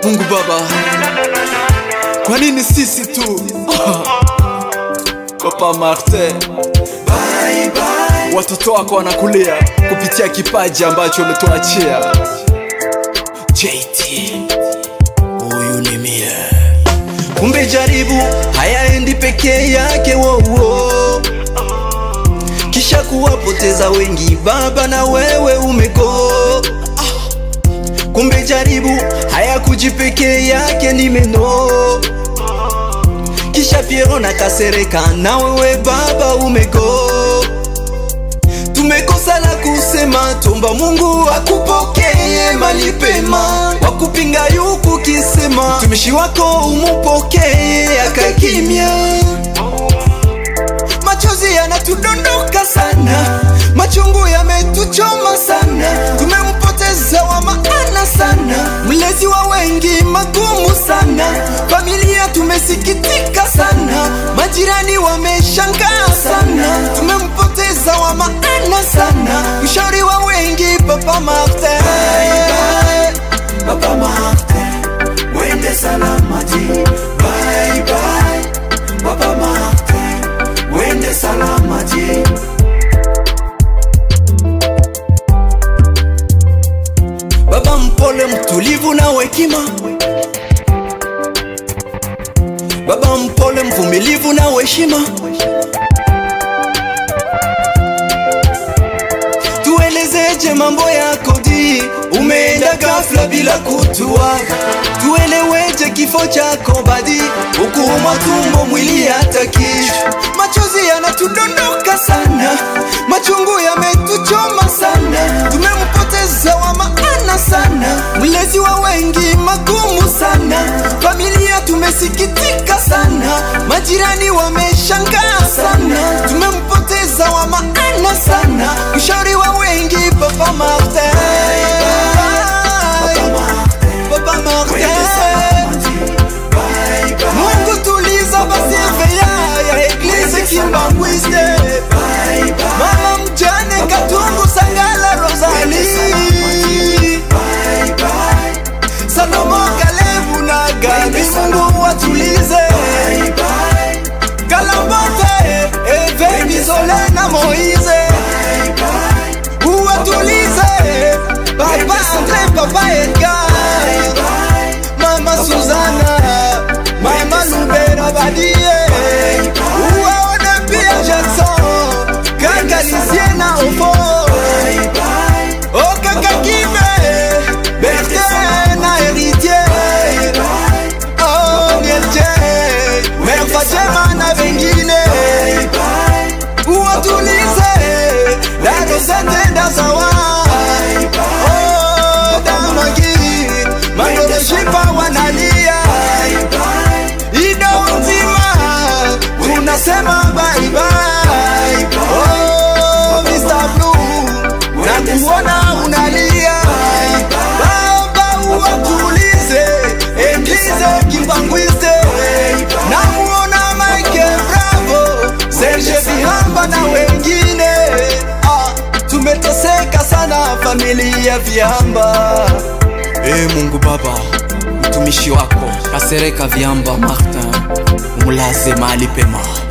Mungu Baba, kwa nini sisi tu? Papa Martin, bye bye. watoto wako wanakulia kupitia kipaji ambacho umetuachia. JT, huyu ni mie. Kumbe jaribu hayaendi pekee yake wowo, kisha kuwapoteza wengi baba, na wewe umego. Kumbe jaribu hayakuji pekee yake ni meno, kisha Piero na Kasereka, na wewe baba umego. Tumekosa la kusema, tomba Mungu akupokee mali pema, wakupinga yuku kisema, mtumishi wako umupokee akakimya. Machozi yanatudondoka sana, machungu yametuchoma sana, tumempoteza wa maana sana, mlezi wa wengi magumu sana, familia tumesikitika sana, majirani wameshangaa sana, tumempoteza wa maana sana, mshauri wa wengi Papa Martin. Bye, bye, Papa Martin, wende salamati. Bye, bye, Papa Martin, wende salamati. Baba mpole, mtulivu na hekima, baba mpole, mvumilivu na heshima. Tuelezeje mambo yako di, umeenda ghafla bila kutua. Tueleweje kifo chako badi, ukuuma tumbo mwili hata kichwa. Machozi yanatudondoka sana, machungu yametuchoma sana, tumempoteza wa maana sana, mlezi wa wengi magumu sana, familia tumesikitika sana, majirani wameshangaa sana, tumempoteza wa maana sana, mshauri wa wengi Papa Martin. Papa Martin. Mungu tuliza basirveya ya eglise Kimbangwiste Mama mjane Katungu Sangala Rosali Salomo Kalevu na Gabi Mungu watulize Kalambote Eveni Sole na Moize Uwatulize Papa Andre Papa Edgar Mama Suzana Mama Lubera Badie Uwaone pia Jackson Kaka Lisie na Ofo O kaka Kibe Bertin na Héritier Oh Mielche Mère Fatema na wengine Uwatulize La Rosette Dazawa Oh Damagi Mandoroshipa wanalia Ido nzima tunasema bye bye. Oh, Mr. Blue na kuona unalia baba, uwatulize Eglise Kibangwiste na muona Mike Bravo, Serge Vihamba na wengine ah, tumeteseka sana familia Vihamba. E Mungu Baba, mtumishi wako Kasereka Viamba Martin umlaze mahali pema.